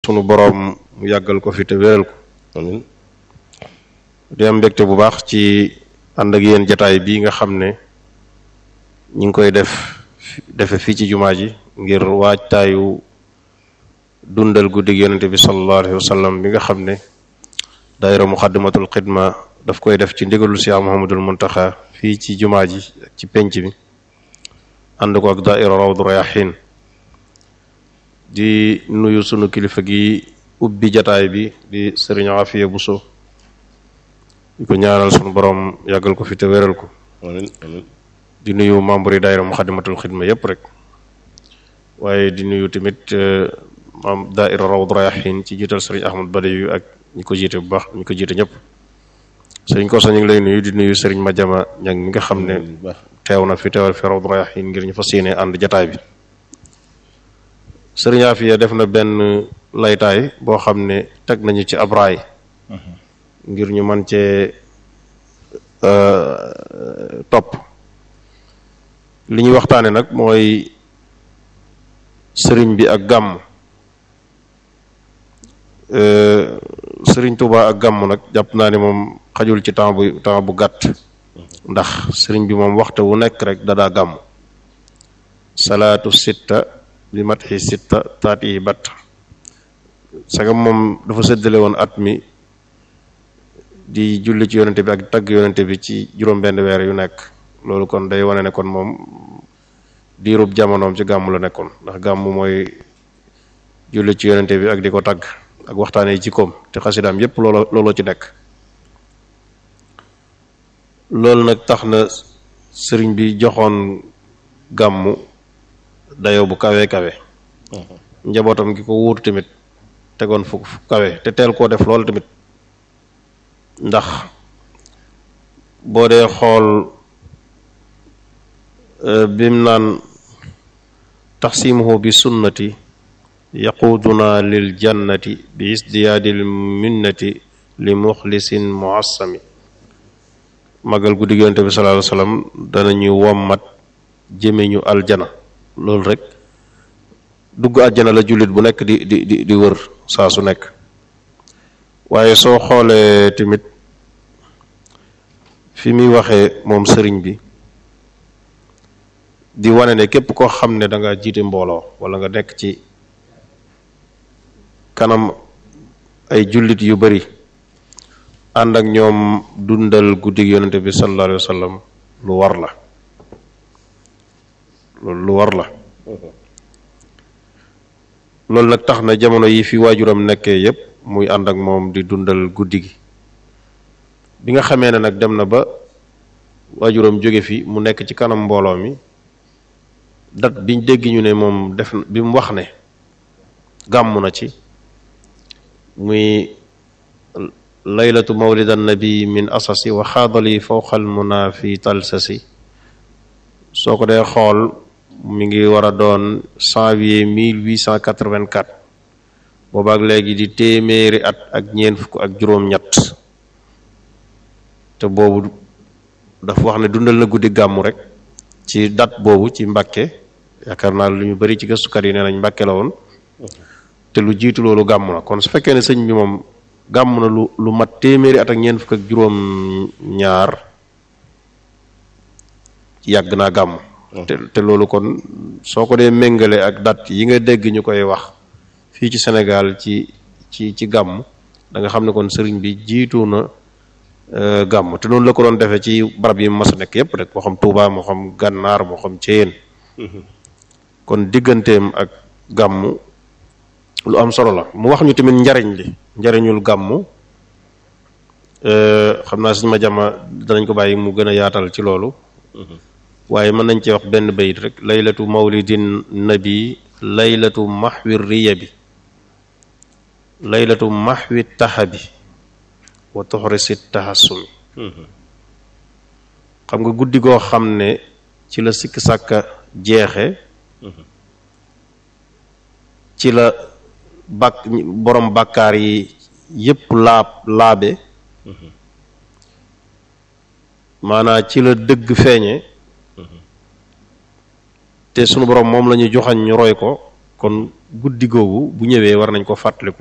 sunu boroom mu yàggal ko fi te wéral ko amiin di am mbégte bu baax ci ànd ak yéen jataay bii nga xam ne ñi ngi koy def defe fii ci jumaa ji ngir waajtaayu dundal guddig yonente bi sallallahu alayhi wa sallam bi nga xam ne daayira muxaddamatul xidma daf koy def ci ndigalul Cheikh Muhammadul Muntaxa fii ci jumaa ji ak ci penc bi ànd ko ak daayira rawdu rayahin di nuyu sunu kilifa gi ubbi jataay bi di sëriñ Afiya Buso di ko ñaanal sunu borom yàggal ko fi te wéral ko amiin amiin di nuyu membre yi daayira muxaddamatul xidma yépp rek waaye di nuyu tamit maam daaira rawdu rayahin ci jiital sëriñ Ahmad Badawi ak ñi ko jiite bu baax ñi ko jiite ñëpp sëriñ Koso ñu ngi lay nuyu di nuyu sëriñ Madiama ñang mi nga xam ne bu baax teew na fi teewal fi rawdu rayahin ngir ñu fas yéene ànd jataay bi sëriñ Afiya def na benn laytaay boo xam ne teg nañu ci ab raay ngir ñu mën cee topp li ñuy waxtaane nag mooy sëriñ bi ak gàmm sëriñ Tuuba ak gàmm nag jàpp naa ne moom xajul ci temps bu temps bu gàtt ndax sëriñ bi moom waxtu wu nekk rek dadaa gàmm salaatu sitta bi matxi sitta taat yi batt sagam moom dafa séddale woon at mi di julli ci yonente bi ak tagg yonente bi ci juróom benn weer yu nekk loolu kon day wane ne kon moom diirub jamonoom ci gàmm la nekkoon ndax gàmm mooy julli ci yonente bi ak di ko tagg ak waxtaanee jikkoom te xasidaam yépp loolo looloo ci nekk loolu nag tax na sëriñ bi joxoon gàmmu dayoo bu kawe kawe njabootam gi ko wuutu tamit tegoon fu fu kawe te teel koo def loolu tamit ndax boo dee xool bim naan taxsimuhu bi sunnati yaquuduna lil jannati bi isdiyaadil minnati li muxlisin muassami magal guddi yonente bi sallallahu alayhi wasallam danañu wommat jëme ñu aljana loolu rek dugg aljana la jullit bu nekk di di di di wër saa su nekk waaye soo xoolee tamit fi muy waxee moom sëriñ bi di wane ne képp koo xam ne da nga jiite mbooloo wala nga nekk ci kanam ay jullit yu bari ànd ak ñoom dundal guddig yonente bi sallallahu alayhi wa sallam lu war la loolu lu war la loolu nag tax na jamono yi fi waajuram nekkee yépp muy ànd ak moom di dundal guddi gi bi nga xamee ne nag dem na ba waajuram jóge fi mu nekk ci kanam mbooloo mi dat biñ dégg ñu ne moom def bi mu wax ne gàmm na ci muy laylatu mawlid annabi min asasi wa xaadali fawqal muna fi talsasi soo ko dee xool mi ngi war a doon janvier 1884 boobaak léegi di téeméeri at ak ñeent fukk ak juróom-ñett te boobu dafa wax ne dundal na guddi gàmmu rek ci date boobu ci Mbàkke yaakaar naa lu ñu bari ci gëstukat yi nee nañ Mbàkke la woon te lu jiitu loolu gàmm na kon su fekkee ne sëñ bi moom gàmm na lu lu mat téeméeri at ak ñeent fukk ak juróom-ñaar yàgg naa gàmm. te te loolu kon soo ko dee méngale ak date yi nga dégg ñu koy wax fii ci Sénégal ci ci ci gàmm da nga xam ne kon sëriñ bi jiitu na gàmm te noonu la ko doon defee ci barab yi mas a nekk yépp rek moo xam Touba moo xam Gànnaar moo xam Ceyeen kon digganteem ak gàmm lu am solo la mu wax ñu tamit njariñ li njariñul gàmm xam naa suñu ma jama danañ ko bàyyi mu gën a yaatal ci loolu waaye mën nañ ci wax benn bayit rek laylatu mawlidin nabi laylatu maxwi riya bi laylatu maxwi taxabi wa tuxrisi taxasumi xam nga guddi goo xam ne ci la sikk sàkka jeexe ci la bàkk borom bàkkaar yi yépp laab laabe maanaa ci la dëgg feeñe te sunu borom moom la ñu joxañ ñu roy ko kon guddi googu bu ñëwee war nañ ko fàttaliku